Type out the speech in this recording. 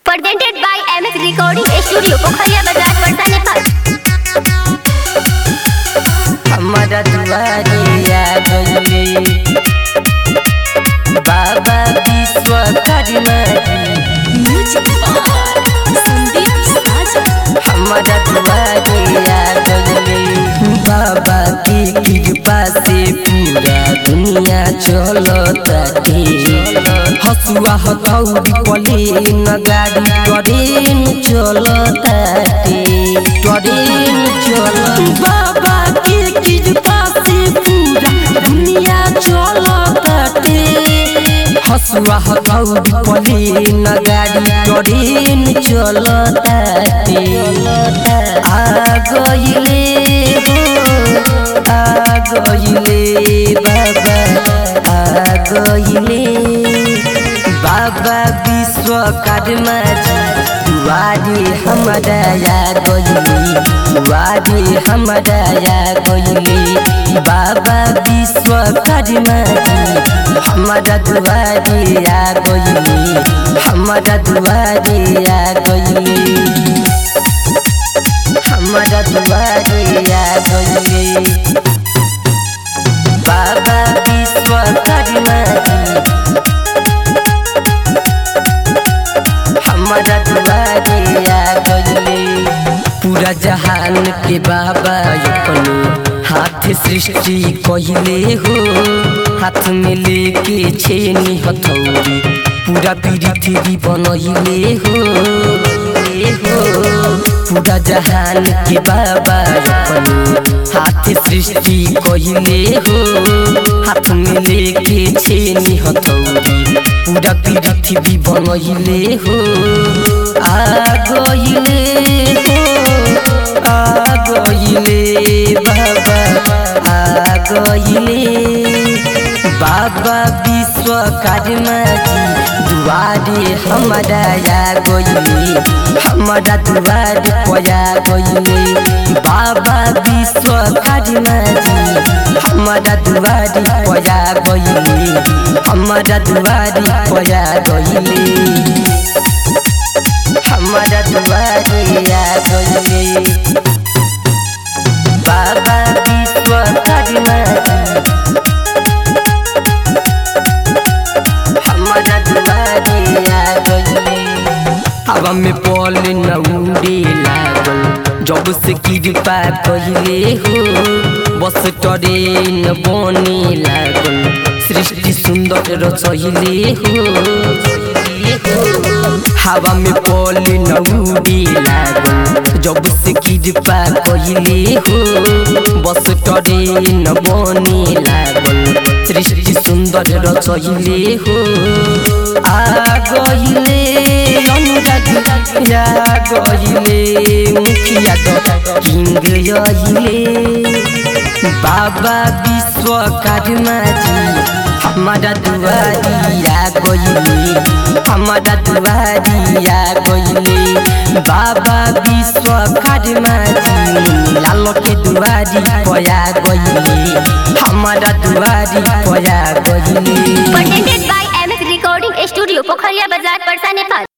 Presented by MS Recording Studio, Pokhariya Bazaar, Patna, Nepal. हमारा दुआरिया गइले बाबा Vishwakarma Music by Sandeep Sajan. हमारा दुआरिया गइले बाबा की कृपा से पूरा दुनिया चलताटे हसुआ हथौड़ी पले न गाड़ी ट्रेन चलताटे ट्रेन चल बाबा की कृपा से पूरा दुनिया चलताटे हसुआ हथौड़ी पले न गाड़ी ट्रेन चलताटे आ गइले हो आ गइले बाबा आ गइले बाबा विश्वकर्मा जी दुआरे हमारा या गइले दुआरे हमारा या गइले बाबा विश्वकर्मा जी हमारा दुआरे या गइले हमारा दुआरे या गइले हमारा दुआरे या गइले बाबा विश्वकर्मा जी हमारा दुआरे आ गइले पूरा जहान के बाबा अपने हाथ सृष्टि कहिले हो हाथ में लेके छेनी हथौड़ी पूरा पृथ्वी बनहिले हो ले हो पूरा जहान के बाबा अपने हाथ सृष्टि कहिले हो हाथ में लेके छेनी हथौड़ी पूरा पृथ्वी बनहिले हो आ गइले हो आ गइले बाबा आ गइले बाबा विश्वकर्मा जी दुआरे हमारा या गइले हमारा दुआरे पया गइले बाबा विश्वकर्मा जी हमारा दुआरे पया गइले हमारा दुआरे पया गइले हमारा दुआरे आ गइले बाबा विश्वकर्मा जी हमारा दुआरे आ गइले हवा में पल न उड़े लागल जब से कृपा कहिले हो बस ट्रेन बने लागल सृष्टि सुंदर रचहिले हो हवा में पल न उड़े लागल जब से कृपा कहिले हो बस ट्रेन बने लागल सृष्टि सुंदर रचहिले हो आ गइले अनुराग या गइले मुखिया किंग यहिले बाबा विश्वकर्मा जी हमारा दुआरिया गइले हमारा दुआरिया गइले बाबा विश्वकर्मा जी लाल के दुआरी पया गइले हमारा दुआरी पया गइले Presented by MS Recording Studio, Pokhariya Bazaar, Patna, Nepal.